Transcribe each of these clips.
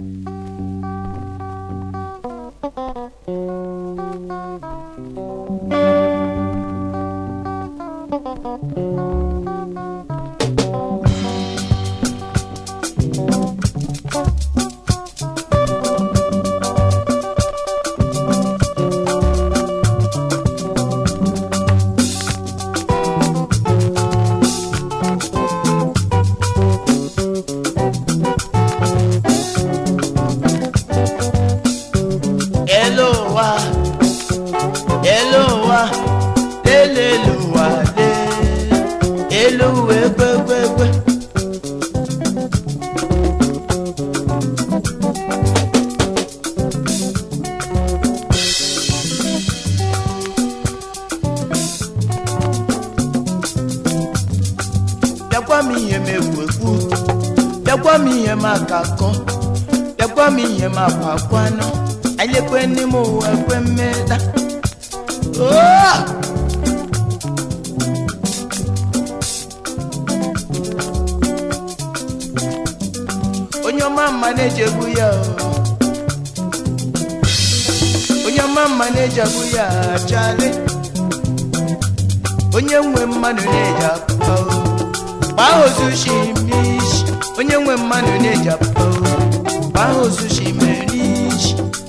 Elowa, Elowa, Eleluwa, le, Eluwe, kwe, kwe, kwe. Bịakwa m ihe m ekwu ekwu, bịakwa m ihe m aka kọ, bịakwa m ihe m akwa akwanụ, anyekwe n'ime ụwa ekwe mmeda. Oh! onye ọma mma na-eji egwu ya o. onye ọma mma na-eji egwu ya chale onye nwe mmadụ na-eji akpa o. gbaa ozu shimishi onye nwe mmadụ na-eji akpa o. gbaa ozu shimerishi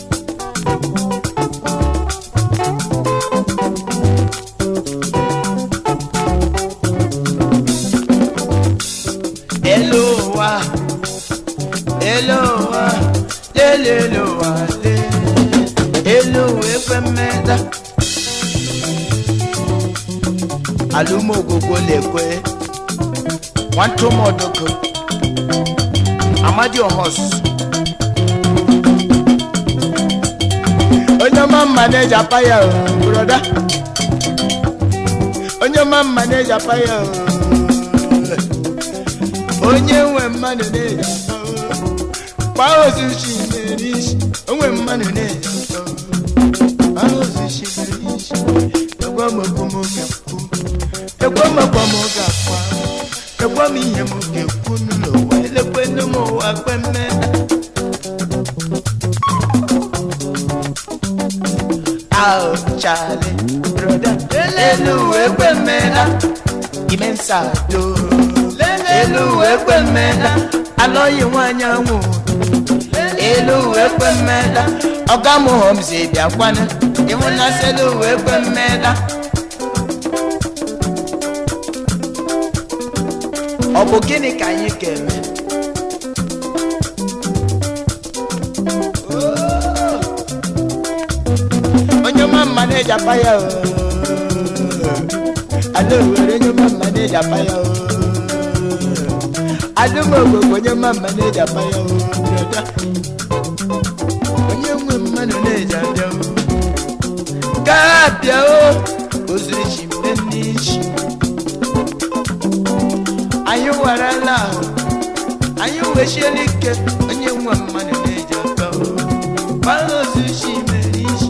Elowa, Elowa, Lelelowa, le, Elowa ekwe mmeda. Alụmogogwo lekwe, nwantumọdoko, Amadi Ohos. Onye ọma mma na-eji apa ya o, broda. Onye ọma mma na-eji apa ya o. onye nwe mmadụ na-eji gbaa ozuchi mere isi onwe mmadụ na-eji gbaa ozuchi mere isi egwa m okwu m ga-ekwu egwa m ọkwa m ga-akwa egwa m ihe m ga-ekwu n'ụwa elekwe nne m ụwa kpe mmeda ahụ chale broda elu ekwe mmeda ime nsado elu ekwe mmeda alọghị nwanyị anwụ elu ekwe mmeda ọga m homzi bịakwana ịhụnasị elu ekwe mmeda ọ bụ gịnị ka anyị ga-eme onye ọma mma na-eji apa ya o ada owere onye ọma mma na-eji apa ya o adụmogbogo onye ọma mma na-eji apa ya o brọda onye nwe mmadụ na-eji abịa o gaa bịa o ozuru chi mgbe n'ichi anyị warala ahụ anyị wechiela ike onye nwe mmadụ na-eji aka o gbara ozuru chi mere isi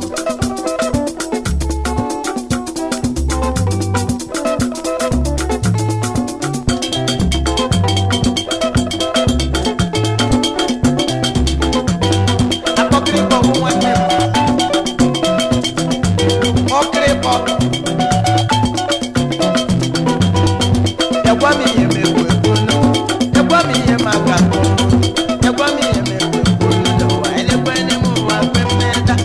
akpọkịrịkpọ bụ nwanne m ọkịrịkpọ Ekwa m ihe m ekwu ekwu nụ. Ekwa m ihe m aka kụ. Ekwa m ihe m ekwu ekwu nụ n'ụwa. Elekwe n'ime ụwa kwe mmeda.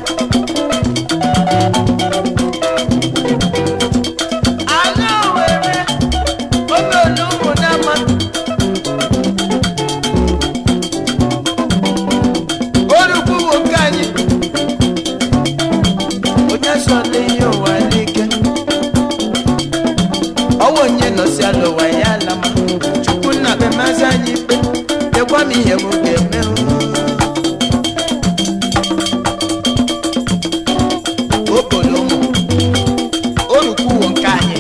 Ala Owerri, oge olu ụmụ n'ama. Orukwu nwoke anyị. Onye so n'ihe ụwa n'ike. ọwọ onye nọsi ala ụwa ya alama chukwu nna be mazi anyị ikpe dekwa m ihe m ga-eme obodo ụmụ orukwuwo nke anyị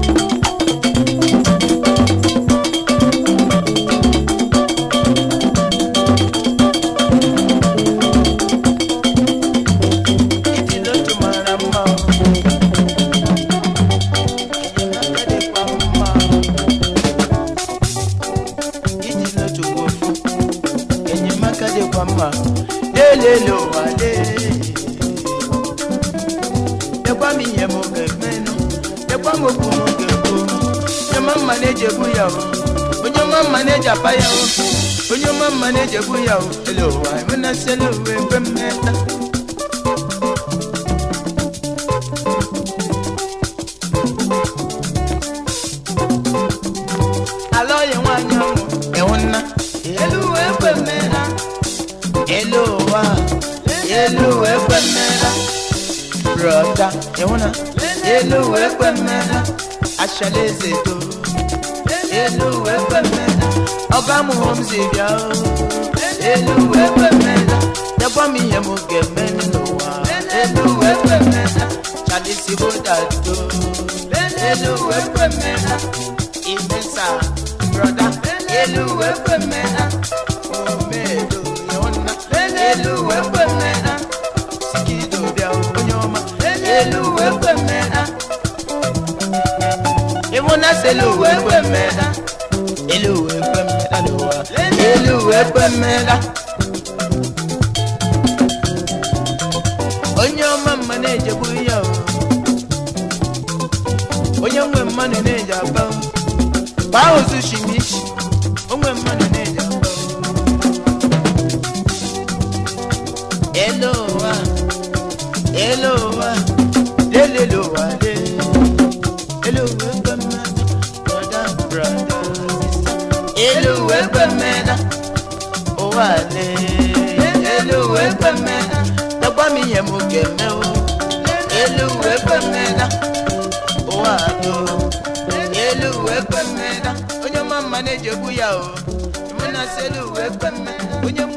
ịdị n'otu mara mma enyemaka dịkwa mma iji n'otu bụ ofu dịkwa mma elele ụwa lee dekwa m ihe m ga-emenụ dekwa m okwu m ga-ekwu onye ọma mma na-eji egbu ya o onye ọma mma na-eji apa ya o onye ọma mma na-eji egbu ya o ele ụwa emenasịla uwe mgbe mmeta ala onye nwanyị ọnwụ enwu nna elu uwe ekwe mmera elu ụwa elu uwe ekwe mmera brọda enwu na elu uwe ekwe mmera ashala eze to elu uwe ekwe mmera ọga m hụ m si bịa o elu uwe ekwe mmera dịkwa m ihe m ga-eme n'ụwa elu uwe ekwe mmera chalisigbo dato elu uwe ekwe mmera imesa broda elu uwe ekwe mmera omedo yona elu uwe ekwe mmera sikido bịa onye ọma elu uwe ekwe mmera ịmụna selu uwe ekwe mmera elu uwe ekwe mmera n'ụwa elu uwe ekwe mmera onye ọma mma na-ejegbu ya o onye nwe mmadụ na-eji aba gbaa ozu shimishi onwe mmadụ na-eji aba elu ụwa elu ụwa lelele ụwa le elu ụwa ekwe mmadụ brọda brọda elu ụwa ekwe mmadụ ụwa le elu ụwa ekwe mmadụ dọgba m ihe m ga-eme o elu ụwa ekwe mmadụ ụwa do elu uwe kwe mmeda onye ọma mma na-eji egbu ya o mụ na sị elu uwe kwe mmeda onye